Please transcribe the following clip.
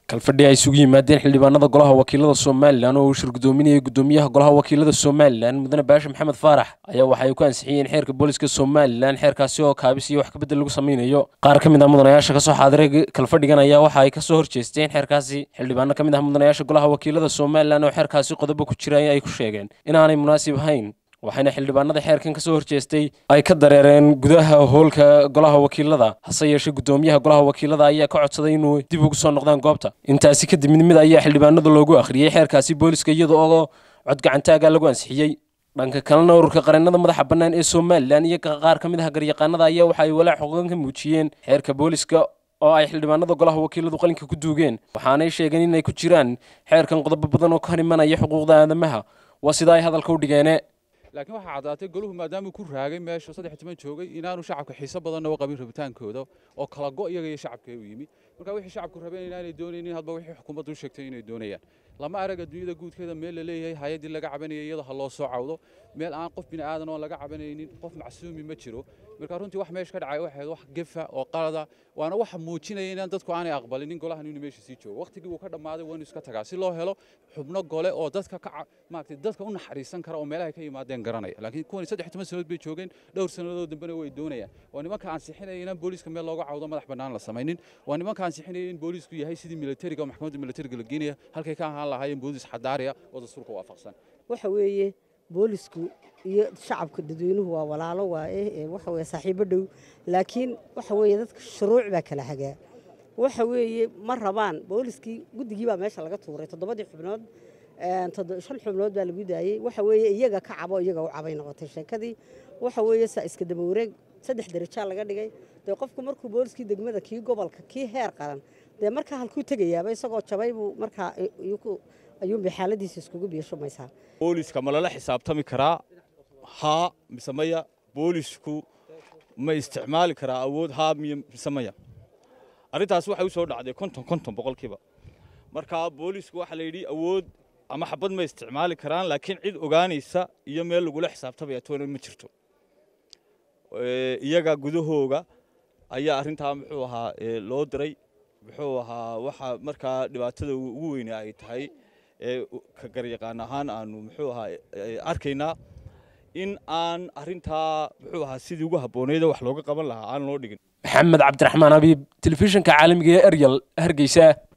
kalfadhi ay isugu yimaadeen xildhibaanada golaha wakiilada somalilan oo uu shir gudoominayay gudoomiyaha golaha wakiilada somalilan mudane baashe maxamed faarax ayaa waxa ay ku ansixiyeen xeerka booliska somalilan xeerkaasi oo kaabis iyo wax kabedel lagu sameynayo qaar ka mid ah mudanayaasha kasoo xaadiray kalfadhigan ayaa waxa ay kasoo horjeesteen xeerkaasi xildhibaano ka mid ah mudanayaasha golaha wakiilada somalilan oo xeerkaasi qodobo ku jira ay ku sheegeen inaanay munaasib ahayn waxayna xildhibaanada xeerkan kasoo horjeestay ay ka dareereen gudaha hoolka golaha wakiilada hase yeeshee gudoomiyaha golaha wakiilada ayaa ka codsaday inuu dib ugu soo noqdaan goobta intaasi kadib mid mid ayaa xildhibaanada loogu akhriyey xeerkaasi booliska iyada oo codgacantaaga lagu ansixiyey dhanka kalena ururka qareennada madaxa bannaan ee somalilan iyo qaar ka mid ah garyaqaanada ayaa waxa ay walaac xoqan ka muujiyeen xeerka booliska oo ay xildhibaanada golaha wakiiladu qalinka ku duugeen waxaanay sheegeen inay ku jiraan xeerkan qodobo badan oo ka hor imanaya xuquuqda aadamaha waa sida ay hadalka u dhigeene laakiin waxaa caddaatay goluhu maadaamuu ku raagay meesha saddex toban joogay inaanu shacabka xiiso badanna u qabin rabitaankooda oo kala go iyaga iyo shacabka u yimi marka wixii shacabku rabeen inaanay doonaynin hadba wixii xukuumaddu u sheegtay inay doonayaan lama arag adduunyada guudkeeda meel la leeyahay hay-addii laga cabanayay iyada ha loo soo cawdo meel aan qof bini aadan oo laga cabanaynin qof macsuumi ma jiro marka runtii wax meesha ka dhacay waxay wax gefa oo qalada waana waxa muujinaya inaan dadku aanay aqbalinin golahan inuu meesha sii joogo waqtigii uu ka dhammaaday waa inuu iska tagaa si loo helo xubno gole oo dadka ka maaragtay dadka u naxariisan kara oo meelaha ka yimaadeen garanaya laakiin kuwan saddex toban sannadood bay joogeen dhowr sannadood dambena way doonayaan waa nimanka ansixinaya inaan booliiska meel looga cawdo madax bannaan la samaynin waa nimanka ansixinaya in booliisku yahay sidii militariga oo maxkamadda militariga la geenaya halkay ka ahaan lahaayeen booliis xadaariya oo dastuurka waafaqsan waxa weeye boolisku iyo shacabka dadweynuhu waa walaalo waaye waxa weye saaxiibo dhow laakiin waxa weeye dadka shuruuc baa kala hagaa waxa weeye ma rabaan booliskii guddigii baa meesha laga tuuray toddobadii xubnood shan xubnood baa lagu daayey waxa weeye iyaga ka cabo iyaga u cabay noqotay sheekadii waxa weeye saa iska daba wareeg saddex derajaa laga dhigay dee qofku markuu booliskii degmada kii gobolka kii heer qaran dee markaa halkuu tegayaaba isagoo jabay buu markaa ayuunbay xaaladiisa iskugu biishumaysaa booliska ma lala xisaabtami karaa haa mise maya boolisku ma isticmaali karaa awood haa mise maya arrintaas waxay u soo dhacday konton konton boqolkiiba marka boolisku waxaa la yidhi awood ama xabad ma isticmaali karaan laakiin cid ogaanaysa iyo meel lagula xisaabtamaya toona ma jirto iyaga gudahooga ayaa arrintaa muxuu ahaa loo diray muxuu ahaa waxa markaa dhibaatada ugu weyne ay tahay ka garyaqaan ahaan aanu muxuu ahaa arkaynaa in aan arrintaa muxuu ahaa sidii ugu habbooneyd wax looga qaban lahaa aan loo dhigin maxamed cabdiraxmaan abiib telefishinka caalamiga ee eryal hargeysa